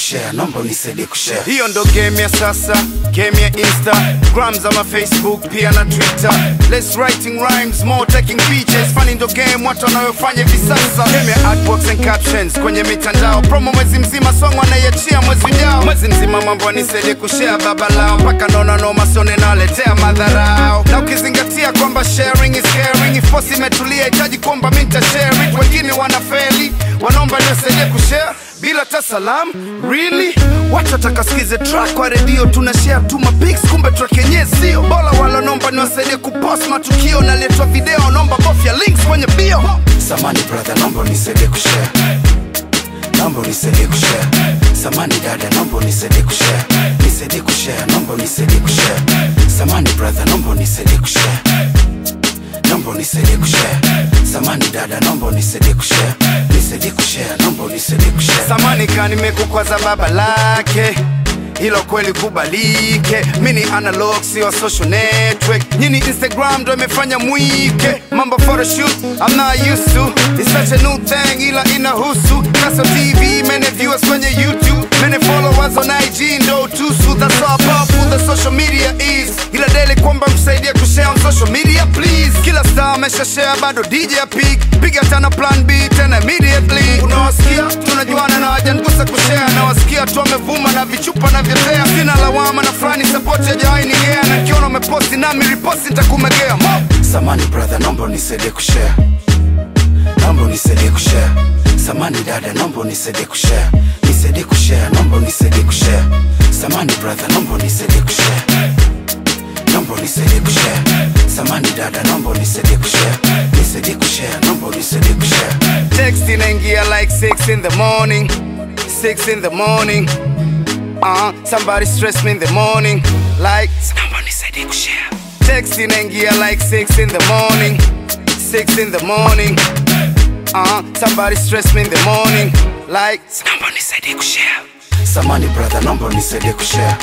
kushare, naomba unisaidie kushare. hiyo ndo game ya sasa game ya instagram ama facebook pia na twitter less writing rhymes more taking pictures funny ndo game watu wanayofanya hivi sasa game ya artworks and captions kwenye mitandao promo mwezi mzima song wanaiachia mwezi ujao mwezi mzima mambo nisaidie kushare baba lao mpaka naona noma sione naletea madharao na ukizingatia kwamba sharing is caring if posi imetulia hitaji kwamba mi nitashare it wengine wanafeli wanaomba nisaidie kushare bila hata salam really watu watakasikize track kwa redio tuna share tu mapics kumbe track yenyewe sio bora walonomba niwasaidie kupost matukio naletwa video naomba bofya links kwenye bio Samani brother, naomba unisaidie kushare, naomba unisaidie kushare. Samani dada, naomba unisaidie kushare, nisaidie kushare, naomba unisaidie kushare. Samani brother, naomba unisaidie kushare, naomba unisaidie kushare. Samani dada, naomba unisaidie kushare, nisaidie kushare, naomba unisaidie kushare. samani kanimekukwaza baba lake hilo kweli kubalike mini analog sio social network nyini instagram ndo imefanya mwike mambo photoshoot I'm not used to It's such a new thing ila inahusu kaso tv many viewers kwenye youtube many followers on ig ndo tusu that's how powerful the social media is ila daily kwamba msaidie kushare on social media please kila star amesha share bado dj pig piga tana plan b tena immediately unawasikia tunajuana na wajangusa kushare nawasikia tu wamevuma na vichupa na vyotea sina lawama na fulani support yajawainigea na kiona umeposti nami riposti ntakumegea Mo! Samani brother, naomba unisaidie kushare, naomba unisaidie kushare. Samani dada, naomba unisaidie kushare, nisaidie kushare, naomba unisaidie kushare. Samani brother, naomba unisaidie kushare, naomba unisaidie kushare. Samani dada, naomba unisaidie kushare, nisaidie kushare, naomba unisaidie kushare. text inaingia like 6 in the morning 6 in the morning uh, somebody stress me in the morning like naomba nisaidie kushare text inaingia like 6 in the morning 6 in the morning uh, somebody stress me in the morning like naomba nisaidie kushare Samani brother, naomba unisaidie kushare,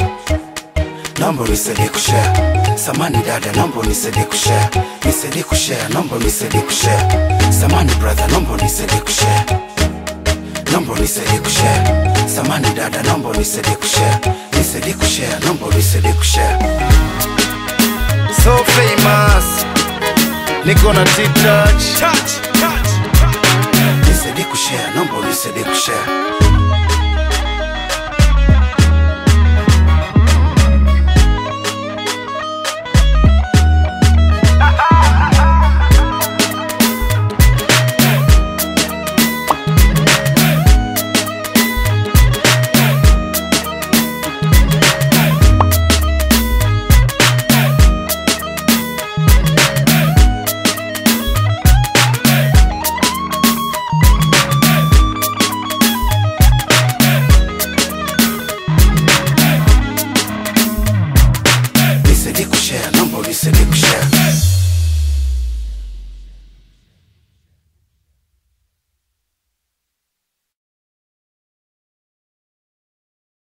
naomba unisaidie kushare. Samani dada, naomba unisaidie kushare, nisaidie kushare, naomba unisaidie kushare. Samani brother, naomba unisaidie kushare, naomba unisaidie kushare. Samani dada, naomba unisaidie kushare, nisaidie kushare, naomba unisaidie kushare. so famous niko na t-touch Nisaidie kushare, naomba unisaidie kushare. Nisaidie kushare, naomba unisaidie kushare.